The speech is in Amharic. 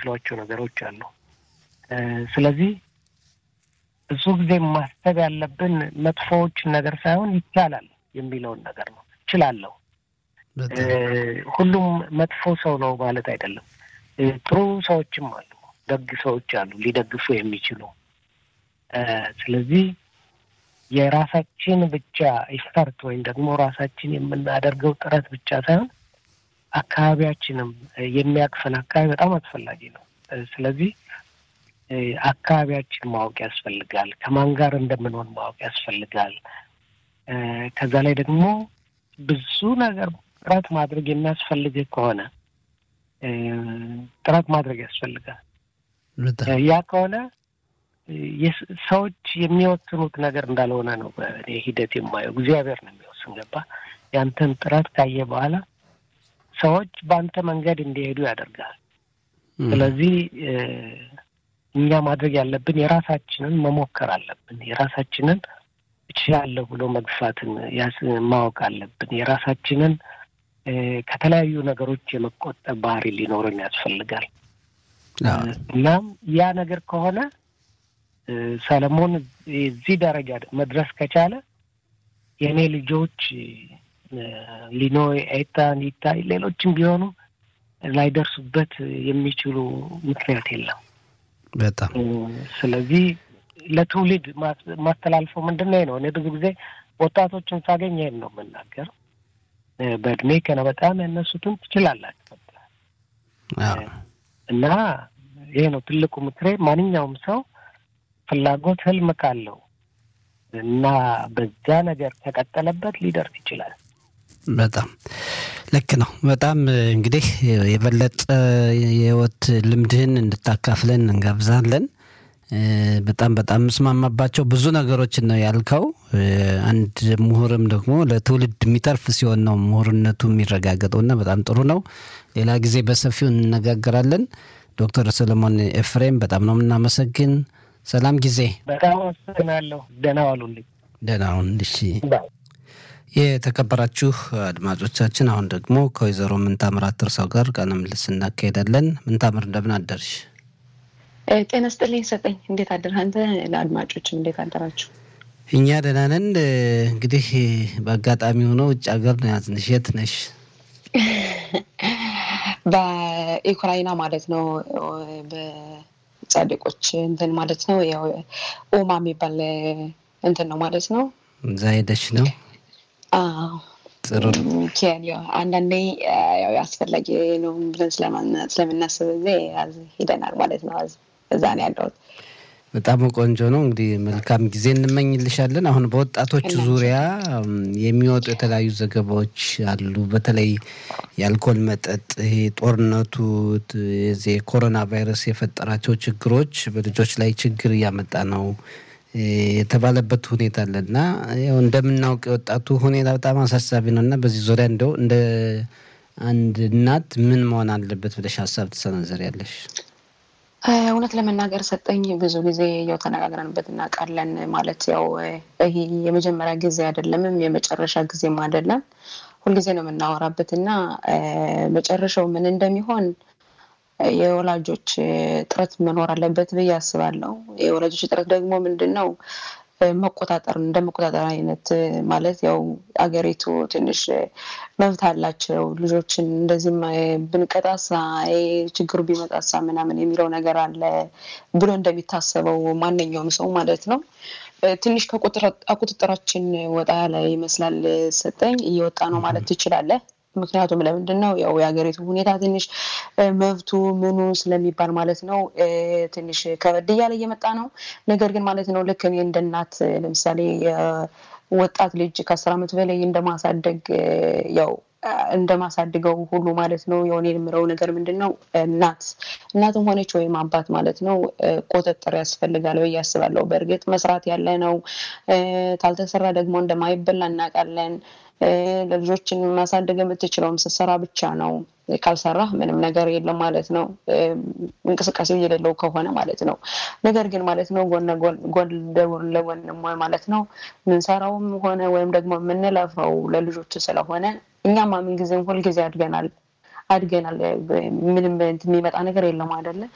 የማይችሏቸው ነገሮች አሉ። ስለዚህ ብዙ ጊዜ ማሰብ ያለብን መጥፎዎችን ነገር ሳይሆን ይቻላል የሚለውን ነገር ነው። እችላለሁ። ሁሉም መጥፎ ሰው ነው ማለት አይደለም። ጥሩ ሰዎችም አሉ፣ ደግ ሰዎች አሉ ሊደግፉ የሚችሉ። ስለዚህ የራሳችን ብቻ ኢፈርት ወይም ደግሞ ራሳችን የምናደርገው ጥረት ብቻ ሳይሆን አካባቢያችንም የሚያቅፈን አካባቢ በጣም አስፈላጊ ነው። ስለዚህ አካባቢያችን ማወቅ ያስፈልጋል። ከማን ጋር እንደምንሆን ማወቅ ያስፈልጋል። ከዛ ላይ ደግሞ ብዙ ነገር ጥረት ማድረግ የሚያስፈልግ ከሆነ ጥረት ማድረግ ያስፈልጋል። ያ ከሆነ ሰዎች የሚወስኑት ነገር እንዳልሆነ ነው በእኔ ሂደት የማየው። እግዚአብሔር ነው የሚወስን። ገባ? ያንተን ጥረት ካየ በኋላ ሰዎች በአንተ መንገድ እንዲሄዱ ያደርጋል። ስለዚህ እኛ ማድረግ ያለብን የራሳችንን መሞከር አለብን። የራሳችንን እችላለሁ ብሎ መግፋትን ማወቅ አለብን። የራሳችንን ከተለያዩ ነገሮች የመቆጠብ ባህሪ ሊኖረን ያስፈልጋል። እናም ያ ነገር ከሆነ ሰለሞን እዚህ ደረጃ መድረስ ከቻለ የእኔ ልጆች ሊኖ፣ ኤታን፣ ይታይ ሌሎችም ቢሆኑ ላይደርሱበት የሚችሉ ምክንያት የለም። በጣም ስለዚህ ለትውልድ ማስተላልፈው ምንድን ነው ነው እኔ ብዙ ጊዜ ወጣቶችን ሳገኝ ይሄን ነው የምናገር። በእድሜ ከነ በጣም ያነሱትን ትችላላችሁ እና ይሄ ነው ትልቁ ምክሬ። ማንኛውም ሰው ፍላጎት ህልም ካለው እና በዛ ነገር ከቀጠለበት ሊደርስ ይችላል። በጣም ልክ ነው። በጣም እንግዲህ የበለጠ የህይወት ልምድህን እንድታካፍለን እንጋብዛለን። በጣም በጣም የምስማማባቸው ብዙ ነገሮችን ነው ያልከው። አንድ ምሁርም ደግሞ ለትውልድ የሚተርፍ ሲሆን ነው ምሁርነቱ የሚረጋገጠው እና በጣም ጥሩ ነው። ሌላ ጊዜ በሰፊው እንነጋገራለን። ዶክተር ሰለሞን ኤፍሬም በጣም ነው የምናመሰግን። ሰላም ጊዜ። በጣም አመሰግናለሁ። ደህና ዋሉልኝ። ደህና ሁን። እሺ። የተከበራችሁ አድማጮቻችን አሁን ደግሞ ከወይዘሮ ምንታምር አትርሰው ጋር ቃለ ምልልስ እናካሄዳለን። ምንታምር እንደምን አደርሽ? ጤና ስጥልኝ ሰጠኝ። እንዴት አደርህ አንተ? ለአድማጮችም እንዴት አደራችሁ? እኛ ደህና ነን። እንግዲህ በአጋጣሚ ሆኖ ውጭ ሀገር ነው ያዝንሽ። የት ነሽ? በዩክራይና ማለት ነው። በጻድቆች እንትን ማለት ነው። ያው ኦማ የሚባል እንትን ነው ማለት ነው። እዛ ሄደሽ ነው? ጥሩ አንዳንዴ ያው አስፈላጊ ነው ብለን ስለምናስብ ጊዜ ሄደናል ማለት ነው። እዛ ነው ያለሁት። በጣም ቆንጆ ነው። እንግዲህ መልካም ጊዜ እንመኝልሻለን። አሁን በወጣቶች ዙሪያ የሚወጡ የተለያዩ ዘገባዎች አሉ። በተለይ የአልኮል መጠጥ፣ ይሄ ጦርነቱ፣ የዚህ የኮሮና ቫይረስ የፈጠራቸው ችግሮች በልጆች ላይ ችግር እያመጣ ነው የተባለበት ሁኔታ አለ እና ያው እንደምናውቅ የወጣቱ ሁኔታ በጣም አሳሳቢ ነው እና በዚህ ዙሪያ እንደው እንደ አንድ እናት ምን መሆን አለበት ብለሽ ሀሳብ ትሰነዘሪያለሽ? እውነት ለመናገር ሰጠኝ ብዙ ጊዜ ያው ተነጋግረንበት እናውቃለን። ማለት ያው ይሄ የመጀመሪያ ጊዜ አይደለምም የመጨረሻ ጊዜም አይደለም። ሁልጊዜ ነው የምናወራበት እና መጨረሻው ምን እንደሚሆን የወላጆች ጥረት መኖር አለበት ብዬ አስባለሁ። የወላጆች ጥረት ደግሞ ምንድን ነው መቆጣጠር እንደ መቆጣጠር አይነት ማለት ያው አገሪቱ ትንሽ መብት አላቸው ልጆችን እንደዚህም ብንቀጣሳ ችግሩ ቢመጣሳ ምናምን የሚለው ነገር አለ ብሎ እንደሚታሰበው ማንኛውም ሰው ማለት ነው። ትንሽ ከቁጥጥራችን ወጣ ያለ ይመስላል ሰጠኝ እየወጣ ነው ማለት ትችላለህ። ምክንያቱም ለምንድን ነው ያው የሀገሪቱ ሁኔታ ትንሽ መብቱ ምኑ ስለሚባል ማለት ነው ትንሽ ከበድ እያለ እየመጣ ነው። ነገር ግን ማለት ነው ልክ እኔ እንደ እናት ለምሳሌ ወጣት ልጅ ከአስር ዓመት በላይ እንደማሳደግ ያው እንደማሳድገው ሁሉ ማለት ነው የሆነ የምለው ነገር ምንድን ነው እናት እናትም ሆነች ወይም አባት ማለት ነው ቁጥጥር ያስፈልጋል ብዬ አስባለሁ። በእርግጥ መስራት ያለ ነው። ካልተሰራ ደግሞ እንደማይበላ እናውቃለን። ለልጆችን ማሳደግ የምትችለውም ስትሰራ ብቻ ነው። ካልሰራህ ምንም ነገር የለም ማለት ነው። እንቅስቃሴ የሌለው ከሆነ ማለት ነው። ነገር ግን ማለት ነው ጎን ለጎን ማለት ነው ምንሰራውም ሆነ ወይም ደግሞ የምንለፈው ለልጆች ስለሆነ እኛማ ምን ጊዜም ሁልጊዜ አድገናል አድገናል። ምንም የሚመጣ ነገር የለም አይደለ?